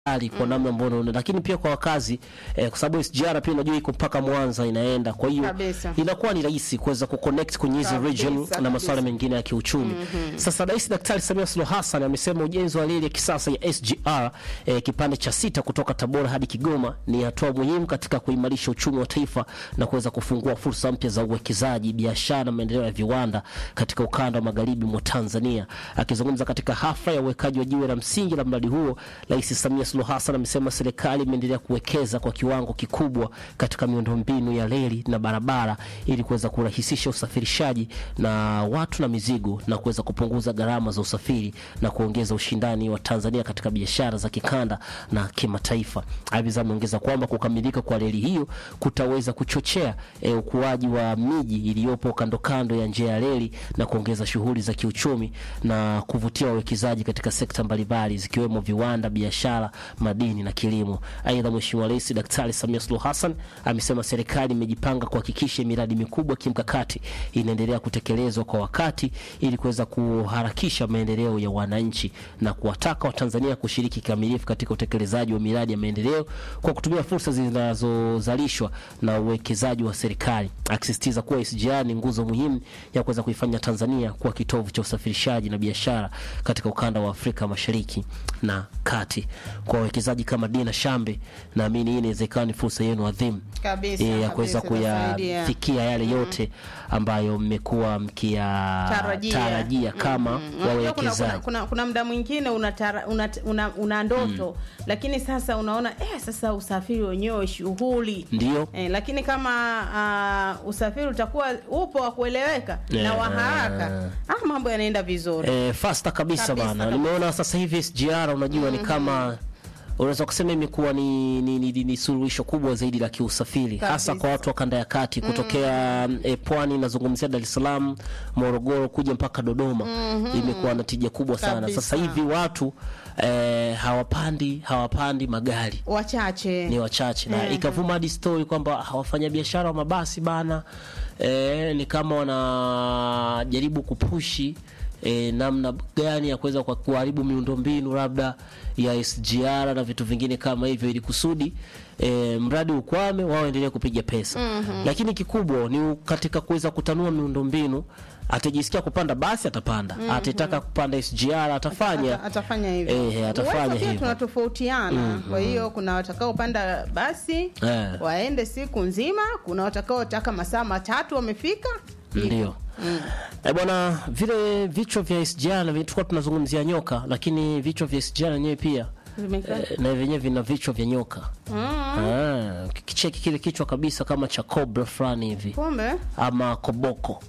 hali kwa namna ambayo unaona, lakini pia kwa wakazi eh, kwa sababu SGR pia unajua iko mpaka Mwanza inaenda, kwa hiyo Kabisa. inakuwa ni rahisi kuweza kuconnect kwenye hizi Kabisa, region na kabisa. masuala mengine ya kiuchumi. Sasa Rais Daktari Samia Suluhu Hassan amesema ujenzi wa reli ya kisasa ya SGR eh, kipande cha sita kutoka Tabora hadi Kigoma ni hatua muhimu katika kuimarisha uchumi wa taifa na kuweza kufungua fursa mpya za uwekezaji, biashara na maendeleo ya viwanda katika ukanda wa magharibi mwa Tanzania. Akizungumza katika hafla ya uwekaji wa jiwe la msingi la mradi huo, Rais Samia Suluhu Hassan amesema serikali imeendelea kuwekeza kwa kiwango kikubwa katika miundombinu ya reli na barabara ili kuweza kurahisisha usafirishaji na watu na mizigo na kuweza kupunguza gharama za usafiri na kuongeza ushindani wa Tanzania katika biashara za kikanda na kimataifa. Aidha, ameongeza kwamba kukamilika kwa reli hiyo kutaweza kuchochea eh, ukuaji wa miji iliyopo kando kando ya njia ya reli na kuongeza shughuli za kiuchumi na kuvutia wawekezaji katika sekta mbalimbali zikiwemo viwanda, biashara, madini na kilimo. Aidha, Mheshimiwa Rais Daktari Samia Suluhu Hassan amesema serikali imejipanga kuhakikisha miradi mikubwa kimkakati inaendelea kutekelezwa kwa wakati ili kuweza kuharakisha maendeleo ya wananchi na kuwataka Watanzania kushiriki kikamilifu katika utekelezaji wa miradi ya maendeleo kwa kutumia fursa zinazozalishwa na uwekezaji wa serikali, akisisitiza kuwa SGR ni nguzo muhimu ya kuweza kuifanya Tanzania kuwa kitovu cha usafirishaji na biashara katika ukanda wa Afrika Mashariki na Kati. Kwa wawekezaji kama Dina Shambe, naamini hii inaweza ikawa ni fursa yenu adhimu Kabisa, eh, ya kuweza kabisa, itasaidia. kuyafikia yale yote ambayo mmekuwa Tarajia. mkiyatarajia kama Unajua kuna, kuna, wawekezaji. kuna, kuna muda mwingine unatara- una, una, una ndoto lakini sasa unaona eh, sasa usafiri wenyewe shughuli Ndio. eh, lakini kama uh, usafiri utakuwa upo wa kueleweka na Yeah. wa haraka ah, mambo yanaenda vizuri Eh, fasta kabisa, Kabisa, bana. kabisa. Nimeona sasa hivi SGR unajua ni kama unaweza kusema imekuwa ni, ni, ni, ni, ni suluhisho kubwa zaidi la kiusafiri hasa Kabisa. kwa watu wa kanda ya kati kutokea eh, pwani, nazungumzia Dar es Salaam, Morogoro kuja mpaka Dodoma. Imekuwa na tija kubwa sana. Kabisa. Sasa hivi watu eh, hawapandi hawapandi magari wachache ni wachache na Mhm. ikavuma hadi story kwamba wafanyabiashara wa mabasi bana eh, ni kama wanajaribu kupushi eh, namna gani ya kuweza kwa kuharibu miundombinu labda ya SGR na vitu vingine kama hivyo, ili kusudi eh, mradi ukwame, wao endelee kupiga pesa. Lakini kikubwa ni katika kuweza kutanua miundombinu. Atajisikia kupanda basi atapanda, atataka kupanda SGR atafanya Ata- atafanya hivyo Eh, atafanya Uwezo pia hivyo. tunatofautiana kwa hiyo kuna watakaopanda basi Eh. waende siku nzima kuna watakaotaka masaa matatu wamefika Ndio. Eh, bwana vile vichwa vya SGR na tulikuwa tunazungumzia nyoka, lakini vichwa vya SGR wenyewe pia Vimekaa. eh, na vyenyewe vina vichwa vya nyoka. Ah, kicheki kile kichwa kabisa kama cha cobra fulani hivi kumbe ama koboko.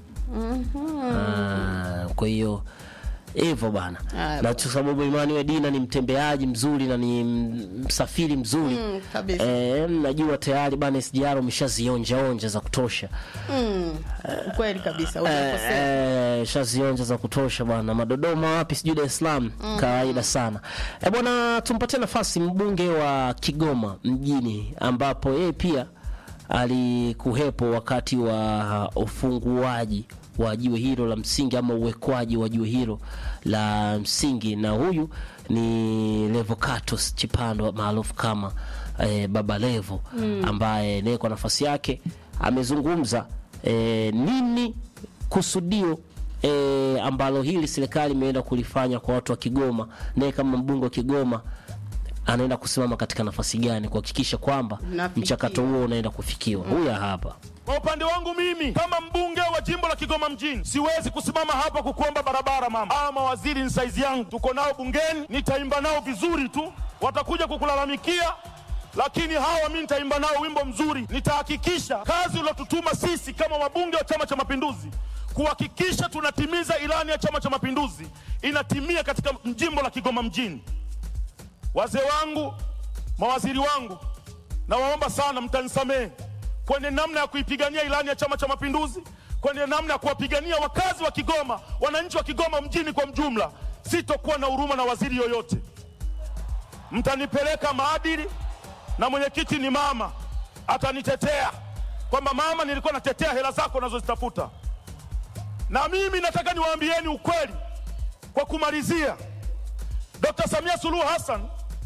Ah, kwa hiyo hivyo bana, Ah, na kwa sababu Emmanuel Dina ni mtembeaji mzuri na ni m- msafiri mzuri Mm, kabisa. eh, najua tayari bana SGR umeshazionja onja za kutosha. mm, kweli kabisa hujakosea. Eh, shazionja za kutosha bwana. Madodoma wapi sijui Dar es Salaam kawaida sana. Eh, bwana tumpatie nafasi mbunge wa Kigoma mjini ambapo yeye pia alikuwepo wakati wa ufunguaji wa jiwe hilo la msingi ama uwekwaji wa jiwe hilo la msingi, na huyu ni Levocatus Chipando maarufu kama eh, Baba Levo ambaye naye kwa nafasi yake amezungumza eh, nini kusudio e, ambalo hili serikali imeenda kulifanya kwa watu wa Kigoma, naye kama mbunge wa Kigoma anaenda kusimama katika nafasi gani kuhakikisha kwamba Nafikiwa. mchakato huo unaenda kufikiwa. Huyu hapa Kwa upande wangu mimi kama mbunge wa jimbo la Kigoma mjini siwezi kusimama hapa kukuomba barabara mama. Hawa mawaziri ni saizi yangu, tuko nao bungeni, nitaimba nao vizuri tu, watakuja kukulalamikia lakini hawa mi nitaimba nao wimbo mzuri. Nitahakikisha kazi uliotutuma sisi kama wabunge wa Chama cha Mapinduzi kuhakikisha tunatimiza ilani ya Chama cha Mapinduzi inatimia katika jimbo la Kigoma mjini. Wazee wangu, mawaziri wangu, nawaomba sana mtanisamehe kwenye namna ya kuipigania ilani ya Chama cha Mapinduzi, kwenye namna ya kuwapigania wakazi wa Kigoma, wananchi wa Kigoma mjini kwa mjumla. Sitokuwa na huruma na waziri yoyote, mtanipeleka maadili, na mwenyekiti ni mama, atanitetea kwamba mama, nilikuwa natetea hela zako unazozitafuta. Na mimi nataka niwaambieni ukweli kwa kumalizia, Dr. Samia Suluhu Hassan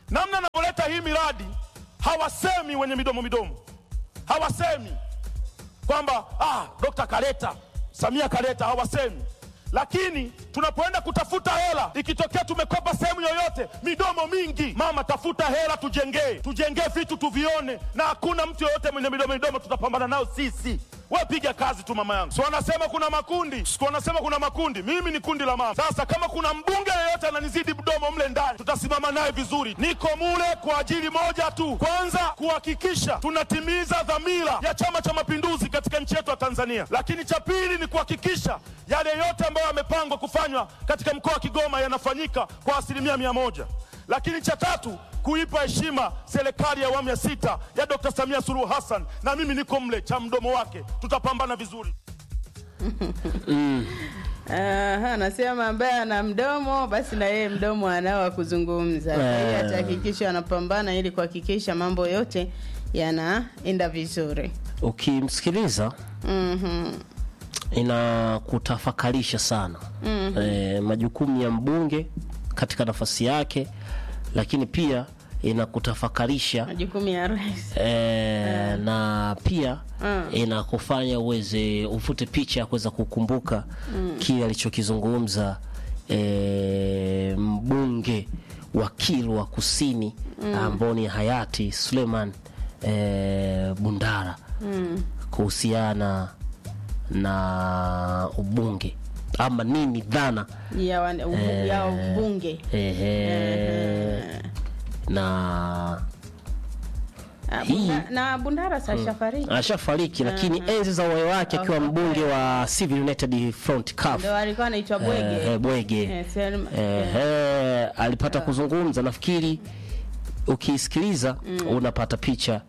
namna anavyoleta hii miradi hawasemi wenye midomo midomo, hawasemi kwamba ah, Dokta kaleta, Samia kaleta, hawasemi. Lakini tunapoenda kutafuta hela, ikitokea tumekopa sehemu yoyote, midomo mingi, mama, tafuta hela, tujengee, tujengee vitu tuvione, na hakuna mtu yoyote mwenye midomo midomo, tutapambana nao sisi. We piga kazi tu mama yangu. Si wanasema kuna makundi, si wanasema kuna makundi. Mimi ni kundi la mama. Sasa kama kuna mbunge yeyote ananizidi mdomo mle ndani, tutasimama naye vizuri. Niko mule kwa ajili moja tu, kwanza kuhakikisha tunatimiza dhamira ya Chama cha Mapinduzi katika nchi yetu ya Tanzania, lakini cha pili ni kuhakikisha yale yote ambayo yamepangwa kufanywa katika mkoa wa Kigoma yanafanyika kwa asilimia mia moja, lakini cha tatu kuipa heshima serikali ya awamu ya sita ya Dr. Samia Suluhu Hassan, na mimi niko mle cha mdomo wake, tutapambana vizuri. Aha, anasema ambaye ana mdomo basi na yeye mdomo anao wa kuzungumza. Kwa hiyo Eh. atahakikisha anapambana ili kuhakikisha mambo yote yanaenda vizuri. ukimsikiliza Mhm. inakutafakarisha sana e, majukumu ya mbunge katika nafasi yake, lakini pia inakutafakarisha Majukumu ya rais. e, na pia Mm. inakufanya uweze ufute picha ya kuweza kukumbuka kile alichokizungumza e, mbunge wa Kilwa Kusini ambao ni hayati Suleiman e, Bundara kuhusiana na ubunge ama nini dhana ya, wan- ubu- ya ubunge ehe, na Ah, Hii- Bunda- na Bundara sashafariki ashafariki lakini enzi za uhai wake akiwa Okay. mbunge wa Civil United Front CUF ndo alikuwa anaitwa eh, Bwege. Bwege Eh, Selma- Ehe, alipata kuzungumza. Nafikiri ukisikiliza unapata picha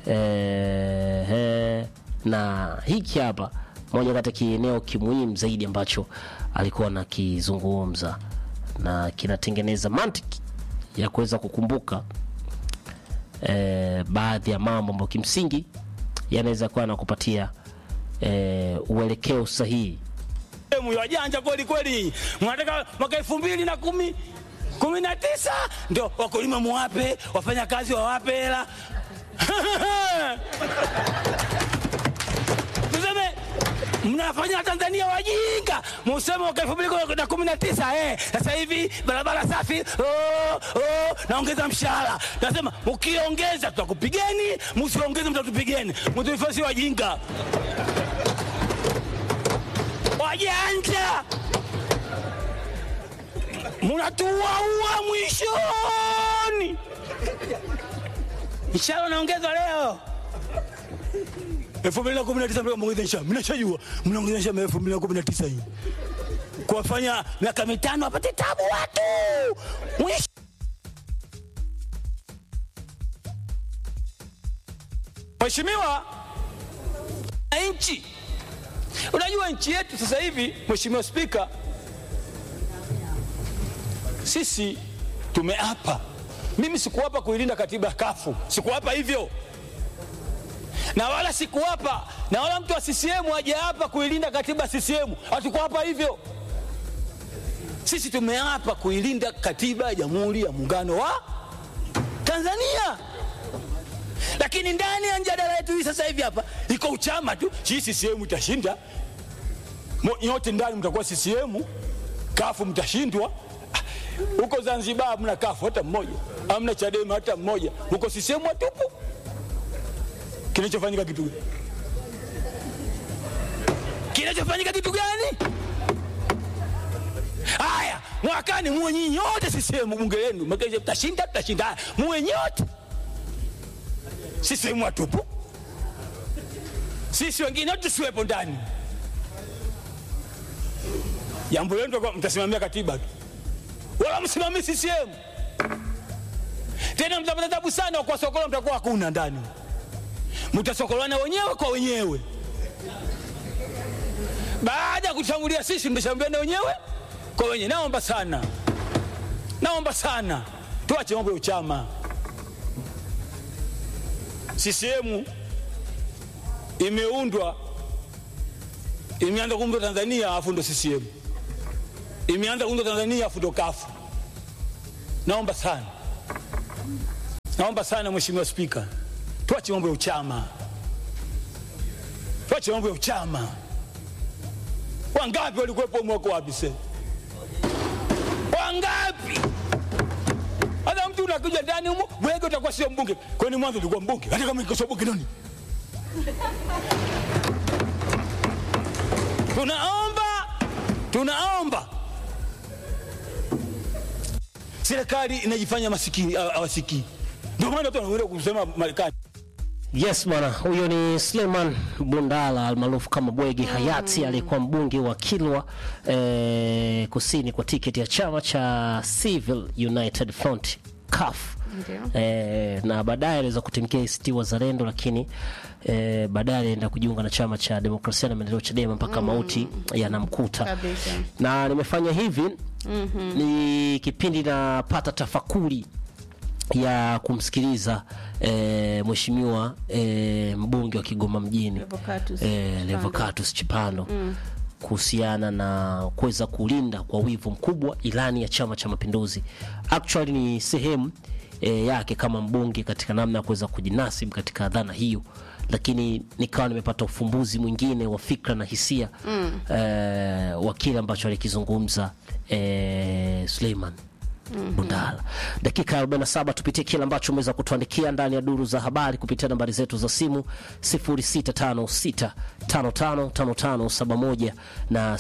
Ehe, na hiki hapa moja kati ya kieneo kimuhimu zaidi ambacho alikuwa anakizungumza na kinatengeneza mantiki ya kuweza kukumbuka eh, baadhi ya mambo ambayo kimsingi yanaweza kuwa nakupatia eh, uelekeo sahihi Sehemu ya wajanja kweli kweli, mnataka mwaka elfu mbili na kumi kumi na tisa ndio wakulima muwape, wafanya kazi wawape hela tuseme mnafanya Tanzania wajinga, museme mwaka elfu mbili na kumi na tisa eh, sasa hivi barabara safi, oh, oh, naongeza mshahara. Nasema ukiongeza tutakupigeni, msiongeze mtatupigeni, mtuifasi wajinga wajanja munatuaua mwishoni. Mshahara unaongezwa leo elfu mbili na kumi na tisa mnaongeza mshahara, mnashajua mnaongeza mshahara elfu mbili na kumi na tisa hii kuwafanya miaka mitano apate tabu watu mwisho Mheshimiwa nchi Unajua nchi yetu sasa hivi, Mheshimiwa Spika, sisi tumeapa. Mimi sikuapa kuilinda katiba ya kafu, sikuapa hivyo, na wala sikuapa, na wala mtu wa CCM hajaapa kuilinda katiba ya CCM, hatukuapa hivyo. Sisi tumeapa kuilinda katiba ya Jamhuri ya Muungano wa Tanzania lakini ndani ya mjadala yetu hii sasa hivi hapa iko uchama tu, hii CCM itashinda Mo- nyote ndani mtakuwa CCM, kafu mtashindwa. Ah, Huko Zanzibar hamna kafu hata mmoja, hamna Chadema hata mmoja, huko CCM watupu. Kinachofanyika kitu gani? Kinachofanyika kitu gani? Haya, mwakani muwe nyinyi nyote CCM bunge lenu, mkesha mtashinda, tutashinda. Haya, muwe nyote sisi watupu, sisi wengine tusiwepo ndani. Jambo lenu tutakuwa mtasimamia katiba tu, wala msimamii CCM tena. Mtapata tabu sana kwa sokolo, mtakuwa hakuna ndani, mtasokolana wenyewe kwa wenyewe. Baada ya kutushambulia sisi, mtashambuliana wenyewe kwa wenyewe. Naomba sana, naomba sana, tuache mambo ya uchama. CCM imeundwa imeanza kuundwa Tanzania afu ndo CCM imeanza kuundwa Tanzania afu ndo kafu. Naomba sana naomba sana Mheshimiwa Spika, tuache mambo ya uchama, tuache mambo ya uchama. Wangapi walikuwepo mwako wapi se? Wangapi? Hata mtu unakuja ndani humo, wewe utakuwa sio mbunge. Kwani mwanzo ulikuwa mbunge? Hata kama niko sio mbunge nani? Tunaomba, tunaomba serikali inajifanya masikini, hawa- hawasikii. Ndio maana watu wanaenda kusema Marekani. Yes bwana, huyo ni Suleiman Bundala almaarufu kama Bwege Hayati, aliyekuwa mbunge wa Kilwa eh, kusini kwa tiketi ya chama cha Civil United Front CUF. Ndio. Eh, na baadaye aliweza kutimkia ACT Wazalendo, lakini eh, baadaye alienda kujiunga na chama cha Demokrasia na Maendeleo CHADEMA mpaka mauti yanamkuta Kabisa. na nimefanya hivi ni kipindi napata tafakuri ya kumsikiliza eh, mheshimiwa eh, mbunge wa Kigoma mjini Revocatus eh, Chipando. Revocatus Chipando kuhusiana na kuweza kulinda kwa wivu mkubwa ilani ya Chama cha Mapinduzi. Actually ni sehemu eh, yake kama mbunge katika namna ya kuweza kujinasibu katika dhana hiyo, lakini nikawa nimepata ufumbuzi mwingine wa fikra na hisia eh, wa kile ambacho alikizungumza eh, Suleiman Bundala. Dakika ya 47 tupitie kile ambacho umeweza kutuandikia ndani ya duru za habari kupitia nambari zetu za simu 0656555571 na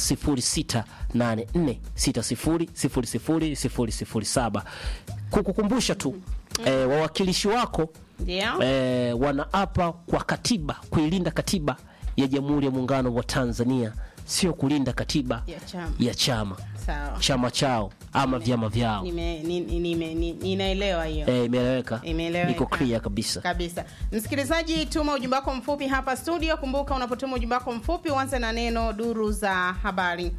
0684600007. Kukukumbusha tu eh, wawakilishi wako Ndio. eh, wanaapa kwa katiba kuilinda katiba ya Jamhuri ya Muungano wa Tanzania, sio kulinda katiba Ya chama. ya chama Sawa. chama chao ama vyama vyao. Nime, ni- ni- nime, ni- ninaelewa hiyo. Eh, imeeleweka, Imeeleweka. iko clear kabisa. kabisa msikilizaji tuma ujumbe wako mfupi hapa studio kumbuka unapotuma ujumbe wako mfupi uanze na neno duru za habari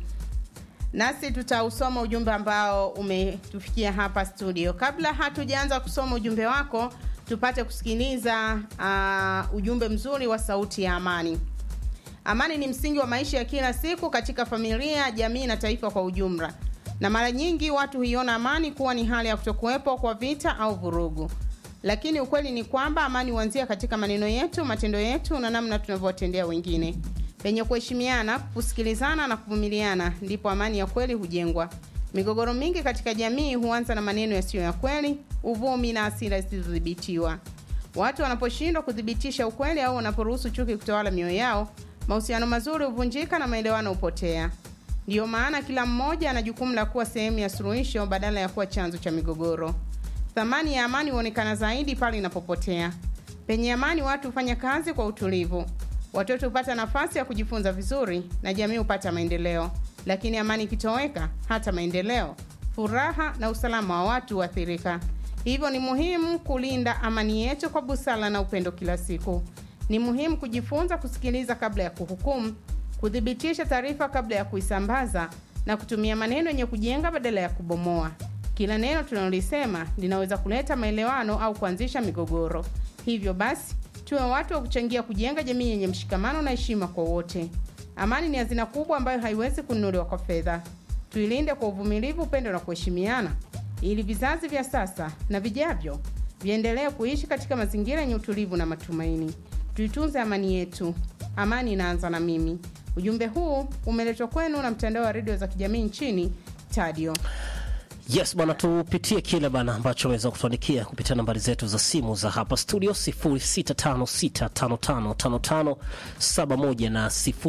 nasi tutausoma ujumbe ambao umetufikia hapa studio kabla hatujaanza kusoma ujumbe wako tupate kusikiliza uh, ujumbe mzuri wa sauti ya amani Amani ni msingi wa maisha ya kila siku katika familia, jamii na taifa kwa ujumla, na mara nyingi watu huiona amani kuwa ni hali ya kutokuwepo kwa vita au vurugu, lakini ukweli ni kwamba amani huanzia katika maneno yetu, matendo yetu na namna tunavyowatendea wengine. Penye kuheshimiana, kusikilizana na kuvumiliana, ndipo amani ya kweli hujengwa. Migogoro mingi katika jamii huanza na maneno yasiyo ya kweli, uvumi na hasira zisizodhibitiwa. Watu wanaposhindwa kuthibitisha ukweli au wanaporuhusu chuki kutawala mioyo yao, mahusiano mazuri huvunjika na maelewano hupotea. Ndiyo maana kila mmoja ana jukumu la kuwa sehemu ya suluhisho badala ya kuwa chanzo cha migogoro. Thamani ya amani huonekana zaidi pale inapopotea. Penye amani, watu hufanya kazi kwa utulivu, watoto hupata nafasi ya kujifunza vizuri na jamii hupata maendeleo. Lakini amani ikitoweka, hata maendeleo, furaha na usalama wa watu huathirika. Hivyo ni muhimu kulinda amani yetu kwa busara na upendo kila siku. Ni muhimu kujifunza kusikiliza kabla ya kuhukumu, kuthibitisha taarifa kabla ya kuisambaza na kutumia maneno yenye kujenga badala ya kubomoa. Kila neno tunalolisema linaweza kuleta maelewano au kuanzisha migogoro. Hivyo basi, tuwe watu wa kuchangia kujenga jamii yenye mshikamano na heshima kwa wote. Amani ni hazina kubwa ambayo haiwezi kununuliwa kwa fedha. Tuilinde kwa uvumilivu, upendo na kuheshimiana, ili vizazi vya sasa na vijavyo viendelee kuishi katika mazingira yenye utulivu na matumaini. Tuitunze amani yetu. Amani inaanza na mimi. Ujumbe huu umeletwa kwenu na mtandao wa redio za kijamii nchini Tadio. Yes bwana, tupitie kile bana ambacho ameweza kutuandikia kupitia nambari zetu za simu za hapa studio 0656555571 na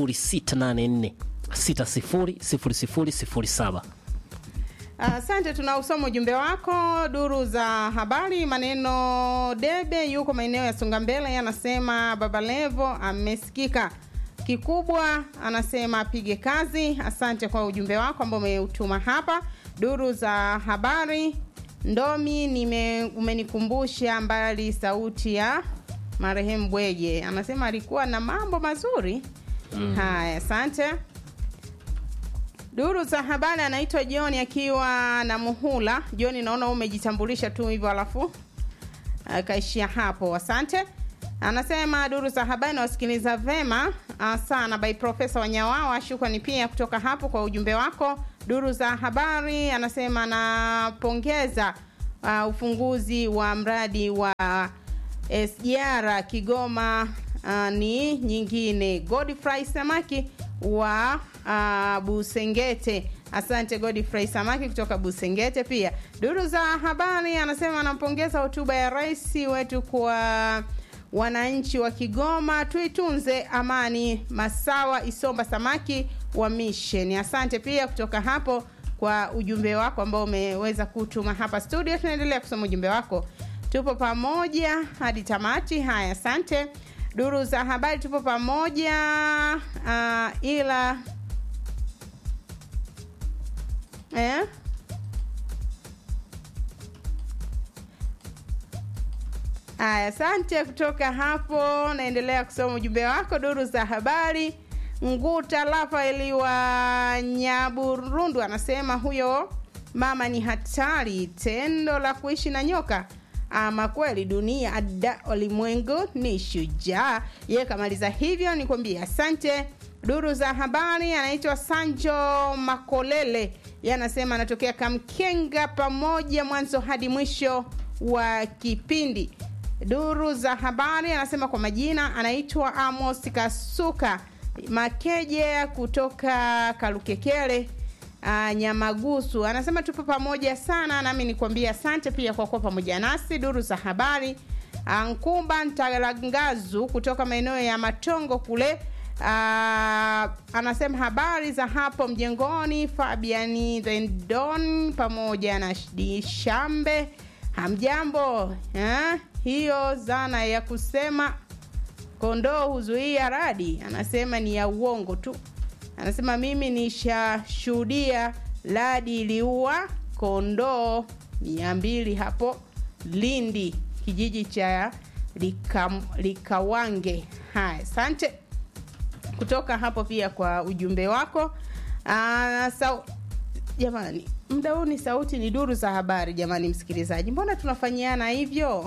0684600007. Asante, tunausoma ujumbe wako. Duru za habari, maneno debe yuko maeneo ya Songa Mbele, anasema Baba Levo amesikika kikubwa, anasema apige kazi. Asante kwa ujumbe wako ambao umeutuma hapa. Duru za habari, Ndomi nime, umenikumbusha mbali sauti ya marehemu Bwege, anasema alikuwa na mambo mazuri. Haya, asante. Duru za habari anaitwa John akiwa na muhula. John, naona umejitambulisha tu hivyo alafu akaishia hapo. Asante. Anasema duru za habari nawasikiliza vema uh, sana by Profesa Wanyawawa. Shukrani pia kutoka hapo kwa ujumbe wako. Duru za habari anasema napongeza uh, ufunguzi wa mradi wa SGR Kigoma uh, ni nyingine. Godfrey Samaki wa uh, Busengete. Asante Godfrey Samaki kutoka Busengete. Pia duru za habari anasema anampongeza hotuba ya rais wetu kwa wananchi wa Kigoma, tuitunze amani. Masawa Isomba Samaki wa Mission. Asante pia kutoka hapo kwa ujumbe wako ambao umeweza kutuma hapa studio. Tunaendelea kusoma ujumbe wako, tupo pamoja hadi tamati. Haya, asante. Duru za habari tupo pamoja uh, ila eh? Aya, asante kutoka hapo. Naendelea kusoma ujumbe wako, duru za habari. Nguta Rafaeli wa Nyaburundu anasema huyo mama ni hatari, tendo la kuishi na nyoka. Ama kweli dunia ada ulimwengu ni shujaa. Ye kamaliza hivyo, nikwambie asante. Duru za habari anaitwa Sanjo Makolele, ye anasema anatokea Kamkenga, pamoja mwanzo hadi mwisho wa kipindi. Duru za habari anasema kwa majina anaitwa Amos Kasuka Makeje kutoka Kalukekele uh, Nyamagusu anasema tupo pamoja sana, nami nikwambia asante pia kwa kuwa pamoja nasi. Duru za habari Nkumba Ntalangazu kutoka maeneo ya Matongo kule uh, anasema habari za hapo mjengoni. Fabiani Thendon pamoja na Shambe, hamjambo eh? Hiyo zana ya kusema kondoo huzuia radi, anasema ni ya uongo tu. Anasema mimi nishashuhudia radi iliua kondoo mia mbili hapo Lindi, kijiji cha Lika, Likawange. Haya, asante kutoka hapo pia kwa ujumbe wako. Aa, sau, jamani, muda huu ni sauti ni duru za habari. Jamani msikilizaji, mbona tunafanyiana hivyo?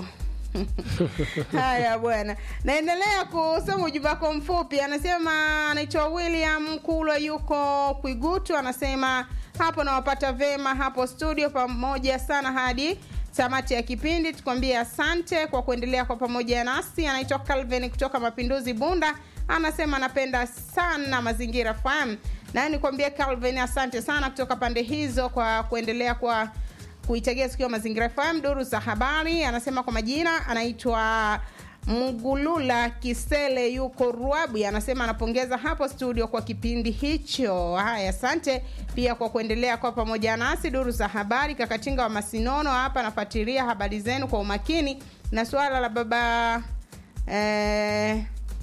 Haya bwana, naendelea kusoma ujumbe wako mfupi. Anasema anaitwa William Kulwa, yuko Kwigutu. Anasema hapo nawapata vema hapo studio, pamoja sana hadi tamati ya kipindi. Tukwambie asante kwa kuendelea kwa pamoja nasi. Anaitwa Calvin kutoka Mapinduzi Bunda, anasema anapenda sana Mazingira FM, na nikwambie Calvin, asante sana kutoka pande hizo kwa kuendelea kwa kuitegea sikio Mazingira FM. Duru za habari anasema kwa majina anaitwa Mgulula Kisele, yuko Ruabi, anasema anapongeza hapo studio kwa kipindi hicho. Haya, asante pia kwa kuendelea kwa pamoja nasi. Duru za habari, Kakatinga wa Masinono hapa anafuatilia habari zenu kwa umakini, na suala la baba eh,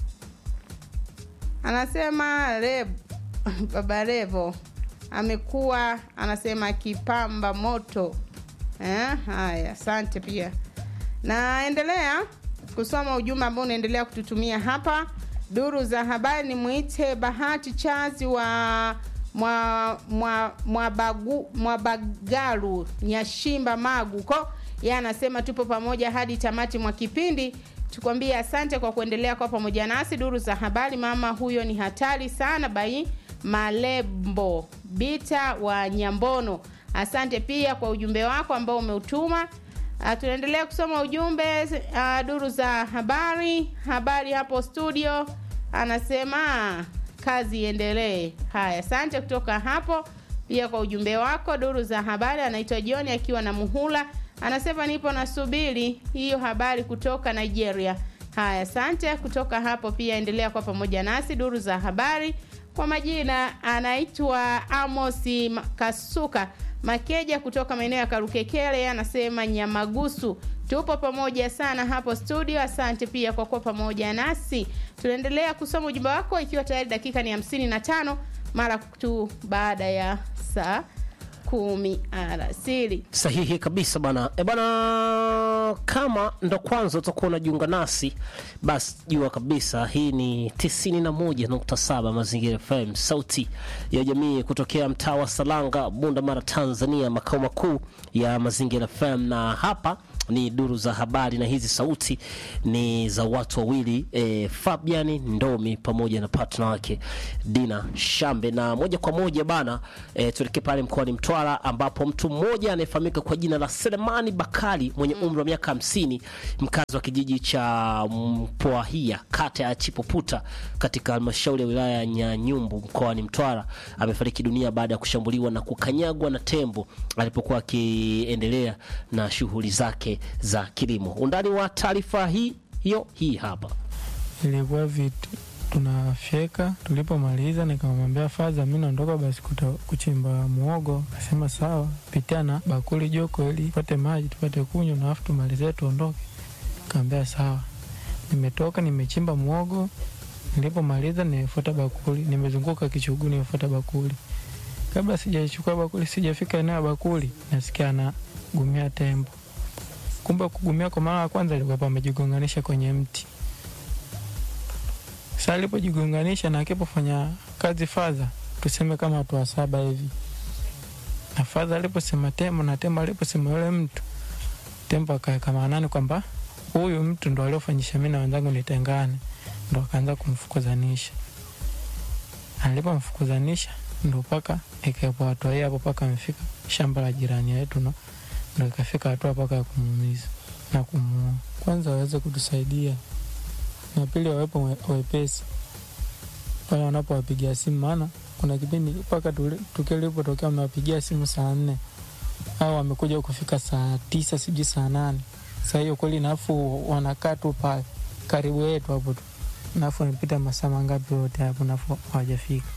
anasema Reb, baba Revo amekuwa anasema kipamba moto eh, haya asante pia naendelea kusoma ujumbe ambao unaendelea kututumia hapa duru za habari ni mwite bahati chazi wa mwa, mwa, mwabagu, mwabagaru nyashimba magu ko ye anasema tupo pamoja hadi tamati mwa kipindi tukwambie asante kwa kuendelea kwa pamoja nasi duru za habari mama huyo ni hatari sana bai malembo bita wa nyambono asante pia kwa ujumbe wako ambao umeutuma Uh, tunaendelea kusoma ujumbe uh, duru za habari habari hapo studio anasema kazi iendelee haya asante kutoka hapo pia kwa ujumbe wako duru za habari anaitwa john akiwa na muhula anasema nipo nasubiri hiyo habari kutoka nigeria haya asante kutoka hapo pia endelea kwa pamoja nasi duru za habari kwa majina anaitwa amosi kasuka makeja kutoka maeneo ya karukekele anasema nyamagusu tupo pamoja sana hapo studio asante pia kwa kuwa pamoja nasi tunaendelea kusoma ujumbe wako ikiwa tayari dakika ni hamsini na tano mara tu baada ya saa kumi alasiri sahihi kabisa bana e bana kama ndo kwanza utakuwa unajiunga nasi basi jua kabisa hii ni 91.7 mazingira fm sauti ya jamii kutokea mtaa wa salanga bunda mara tanzania makao makuu ya mazingira fm na hapa ni duru za habari, na hizi sauti ni za watu wawili e, Fabian Ndomi pamoja na partner wake Dina Shambe. Na moja kwa moja bana e, tuelekee pale mkoani Mtwara ambapo mtu mmoja anayefahamika kwa jina la Selemani Bakari mwenye umri wa miaka hamsini mkazi wa kijiji cha Mpwahia kata ya Chipoputa katika halmashauri ya wilaya ya Nyanyumbu mkoani Mtwara amefariki dunia baada ya kushambuliwa na kukanyagwa na tembo alipokuwa akiendelea na shughuli zake za kilimo. Undani wa taarifa hii hiyo hii hapa. ilikuwa vitu tunafyeka. Tulipomaliza nikamwambia Faza, mi naondoka basi kuta, kuchimba muogo. Akasema sawa, pitia na bakuli joko ili tupate maji tupate kunywa, na afu tumalizie tuondoke. Kaambia sawa. Nimetoka nimechimba muogo, nilipomaliza nimefuata bakuli, nimezunguka kichuguu, nimefuata bakuli. Kabla sijachukua bakuli, sijafika eneo ya bakuli, nasikia anagumia tembo. Kumbe kugumia kwa mara ya kwanza alikuwa pamejigonganisha kwenye mti. Sasa alipojigonganisha na akipofanya kazi fadha, tuseme kama watu wa saba hivi, na fadha aliposema tembo na tembo aliposema yule mtu, tembo akaweka maanani kwamba huyu mtu ndo aliofanyisha mimi na wenzangu nitengane, ndo akaanza kumfukuzanisha. Alipomfukuzanisha ndo paka ikawepo hatua hii hapo, paka amefika shamba la jirani yetu, no ndo ikafika hatua paka ya kumuumiza na kumuua. Kwanza waweze kutusaidia na pili wawepo we- wepesi pale wanapowapigia simu, maana kuna kipindi mpaka tuli- tukio lilipotokea mnawapigia simu saa nne au wamekuja kufika saa tisa sijui saa nane saa hiyo kweli, nafu wanakaa tu pale karibu yetu hapo tu, nafu amepita masaa mangapi yote hapo, nafu hawajafika.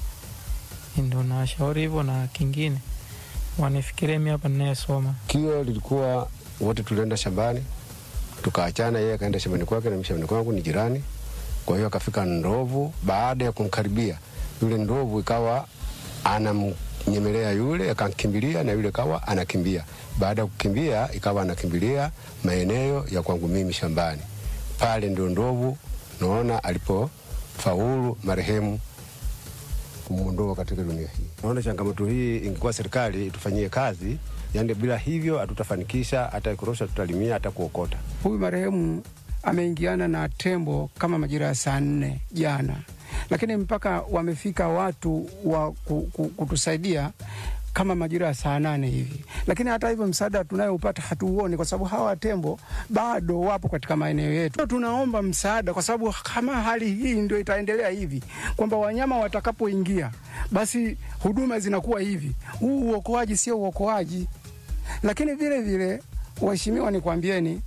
Ndo nawashauri hivyo, na kingine wanifikirie mi hapa ninayesoma Tukio lilikuwa wote tulienda shambani, tukaachana. Yeye akaenda shambani kwake na mimi shambani kwangu, ni jirani. Kwa hiyo akafika ndovu. Baada ya kumkaribia yule ndovu, ikawa anamnyemelea yule, akankimbilia na yule kawa anakimbia. Baada ya kukimbia, ikawa anakimbilia maeneo ya kwangu mimi shambani. Pale ndio ndovu naona alipofaulu marehemu kumwondoa katika dunia hii. Naona changamoto hii ingekuwa serikali itufanyie kazi, yani bila hivyo hatutafanikisha hata kurosha, tutalimia hata kuokota. Huyu marehemu ameingiana na tembo kama majira ya saa nne jana, lakini mpaka wamefika watu wa ku- ku- kutusaidia kama majira ya saa nane hivi, lakini hata hivyo msaada tunayoupata hatuuoni kwa sababu hawa tembo bado wapo katika maeneo yetu. Tunaomba msaada kwa sababu kama hali hii ndio itaendelea hivi, kwamba wanyama watakapoingia basi huduma zinakuwa hivi, huu uokoaji sio uokoaji. Lakini vile vile, waheshimiwa, nikwambieni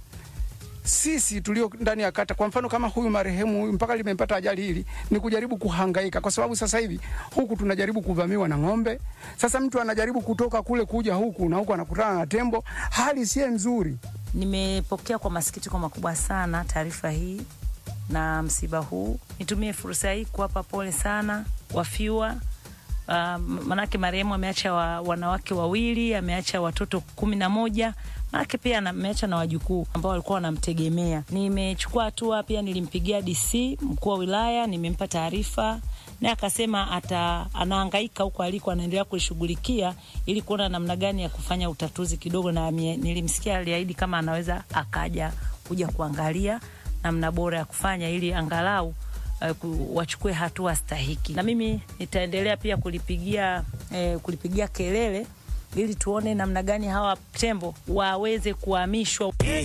sisi tulio ndani ya kata, kwa mfano kama huyu marehemu huyu mpaka limempata ajali hili, ni kujaribu kuhangaika, kwa sababu sasa hivi huku tunajaribu kuvamiwa na ng'ombe. Sasa mtu anajaribu kutoka kule kuja huku na huku anakutana na tembo, hali si nzuri. Nimepokea kwa masikitiko makubwa sana taarifa hii na msiba huu. Nitumie fursa hii kuwapa pole sana wafiwa. Uh, manake marehemu ameacha wa, wanawake wawili, ameacha watoto kumi na moja manake pia ana- ameacha na wajukuu ambao walikuwa wanamtegemea. Nimechukua hatua pia, nilimpigia DC mkuu wa wilaya, nimempa taarifa naye akasema ata anahangaika huko aliko, anaendelea kulishughulikia ili kuona namna gani ya kufanya utatuzi kidogo, na mie- nilimsikia aliahidi kama anaweza akaja kuja kuangalia namna bora ya kufanya ili angalau uh, ku- wachukue hatua stahiki, na mimi nitaendelea pia kulipigia eh, kulipigia kelele ili tuone namna gani hawa tembo waweze kuhamishwa.